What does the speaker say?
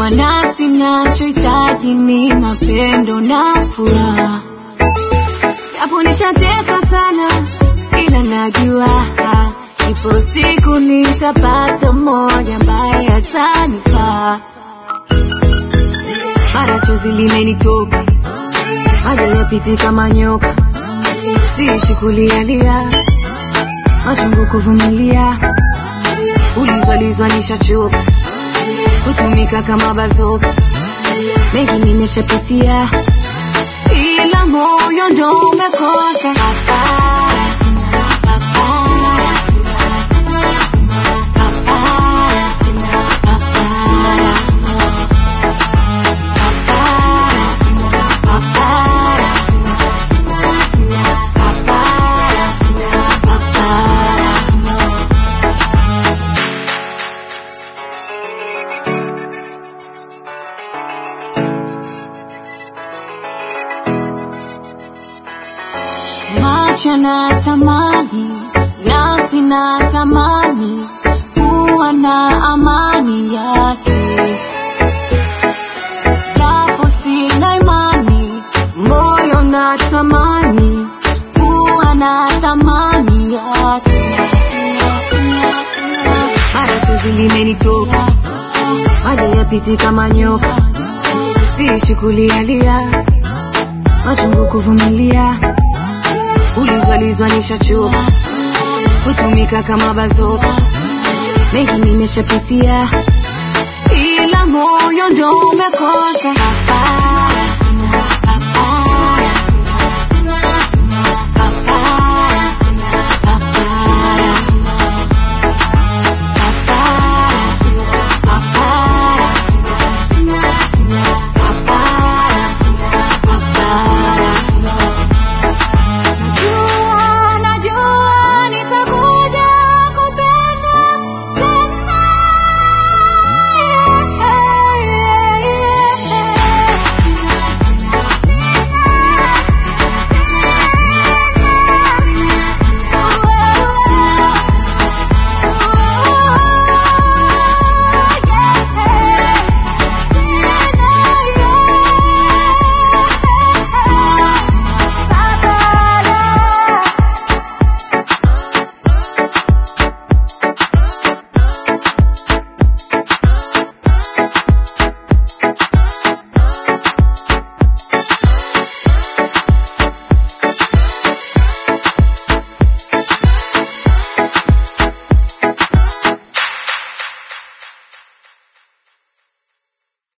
kwa nafsi nachohitaji ni mapendo na furaha japo nishateswa sana ila najua ipo siku nitapata mmoja ambaye atanifaa mara chozi limenitoka maji yapiti kama nyoka siishi kulialia machungu kuvumilia ulizwalizwa nishachoka kutumika kama bazoka mengi nimeshapitia ila moyo ndo umekosa Papaya, papaya, papaya, papaya. Macho na tamani, nafsi na tamani, kuwa na amani yake. Japo sina imani, moyo na tamani, kuwa na thamani yake. Mara chozi limenitoka, maji yapiti kama nyoka, siishi kulialia, machungu kuvumilia ulizwalizwa nishachoka kutumika kama bazoka mengi nimeshapitia ila moyo ndo umekosa